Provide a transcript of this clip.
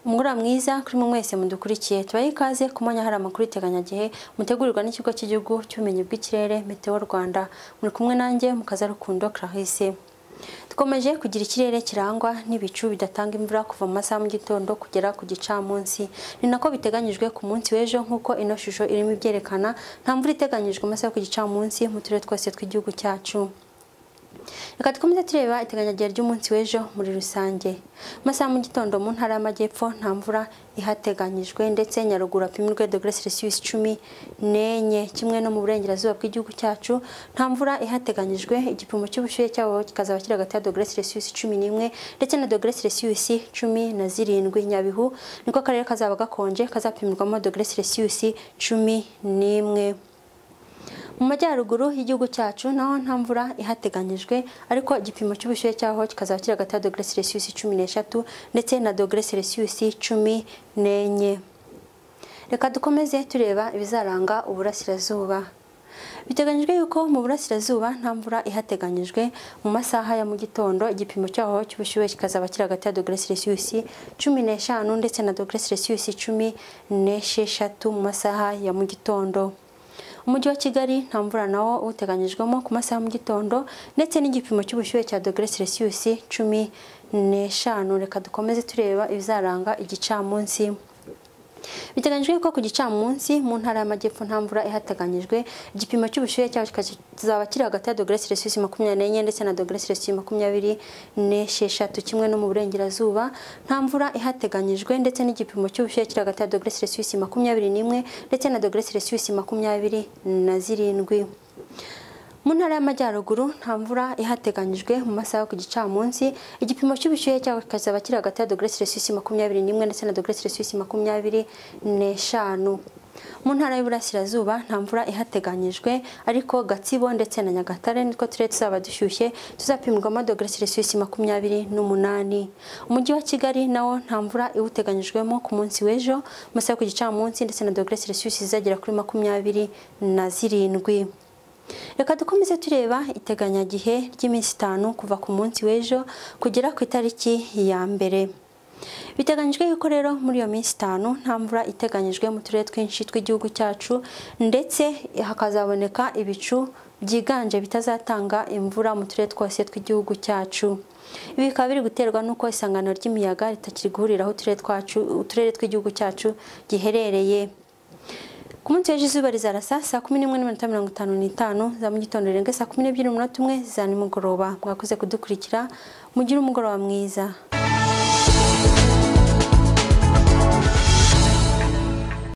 muhura mwiza kuri mwe mwese mudukurikiye tubaye ikaze ku mwanya hari amakuru iteganyagihe mutegurirwa n'ikigo cy'igihugu cy'ubumenyi bw'ikirere meteo rwanda muri kumwe nanjye mu kazarukundo clarisse dukomeje kugira ikirere kirangwa n'ibicu bidatanga imvura kuva mu masaha mu gitondo kugera ku gicamunsi ni nako biteganyijwe ku munsi w'ejo nk'uko ino shusho irimo ibyerekana nta mvura iteganyijwe amasaha yo ku gicamunsi mu turere twose tw'igihugu cyacu reka dukomeze tureba iteganyagihe ry'umunsi w'ejo muri rusange amasaha mu gitondo mu ntara y'amajyepfo nta mvura ihateganyijwe ndetse nyaruguru hapimirwe dogere celsius cumi n'enye kimwe no mu burengerazuba bw'igihugu cyacu nta mvura ihateganyijwe igipimo cy'ubushyuhe cyabo kikazaba kiri hagati ya dogere celsius cumi n'imwe ndetse na dogere celsius cumi na zirindwi nyabihu niko akarere kazaba gakonje kazapimirwamo dogere celsius cumi n'imwe mu majyaruguru y'igihugu cyacu naho nta mvura ihateganyijwe ariko igipimo cy'ubushyuhe cyaho kikazaba kiri hagati ya dogere celsius cumi n'eshatu ndetse na dogere celsius cumi n'enye reka dukomeze tureba ibizaranga uburasirazuba biteganyijwe yuko mu burasirazuba nta mvura ihateganyijwe mu masaha ya mu gitondo igipimo cyaho cy'ubushyuhe kikazaba kiri hagati ya dogere celsius cumi n'eshanu ndetse na dogere celsius cumi n'esheshatu mu masaha ya mu gitondo umujyi wa kigali nta mvura nawo uteganyijwemo ku masaha mu gitondo ndetse n'igipimo cy'ubushyuhe cya dogere celsius cumi n'eshanu reka dukomeze tureba ibizaranga igicamunsi biteganyijwe ko ku gicamunsi mu ntara y'amajyepfo nta mvura ihateganyijwe igipimo cy'ubushyuhe cyaho kizaba kiri hagati ya dogere celsius makumyabiri n'enye ndetse na dogere celsius makumyabiri n'esheshatu kimwe no mu burengerazuba nta mvura ihateganyijwe ndetse n'igipimo cy'ubushyuhe kiri hagati ya dogere celsius makumyabiri n'imwe ndetse na dogere celsius makumyabiri na zirindwi mu ntara y'amajyaruguru nta mvura ihateganyijwe mu masaha yo ku gicamunsi igipimo cy'ubushyuhe cyaho kikazaba kiri hagati ya dogere celsius makumyabiri n'imwe ndetse na dogere celsius makumyabiri n'eshanu mu ntara y'uburasirazuba nta mvura ihateganyijwe ariko gatsibo ndetse na nyagatare nitwo turere tuzaba dushyushye tuzapimirwamo dogere celsius makumyabiri n'umunani umujyi wa kigali nawo nta mvura iwuteganyijwemo ku munsi w'ejo mu masaha yo ku gicamunsi ndetse na dogere celsius izagera kuri makumyabiri na zirindwi reka dukomeze tureba iteganyagihe ry'iminsi itanu kuva ku munsi w'ejo kugera ku itariki ya mbere biteganyijwe yuko rero muri iyo minsi itanu nta mvura iteganyijwe mu turere twinshi tw'igihugu cyacu ndetse hakazaboneka ibicu byiganje bitazatanga imvura mu turere twose tw'igihugu cyacu ibi bikaba biri guterwa n'uko isangano ry'imiyaga ritakiri guhuriraho uturere tw'igihugu cyacu giherereye ku munsi w'ejo izuba rizarasa saa kumi n'imwe n'iminota mirongo itanu n'itanu za mu gitondo rirenga saa kumi n'ebyiri n'umunota umwe za nimugoroba mwakoze kudukurikira mugire umugoroba mwiza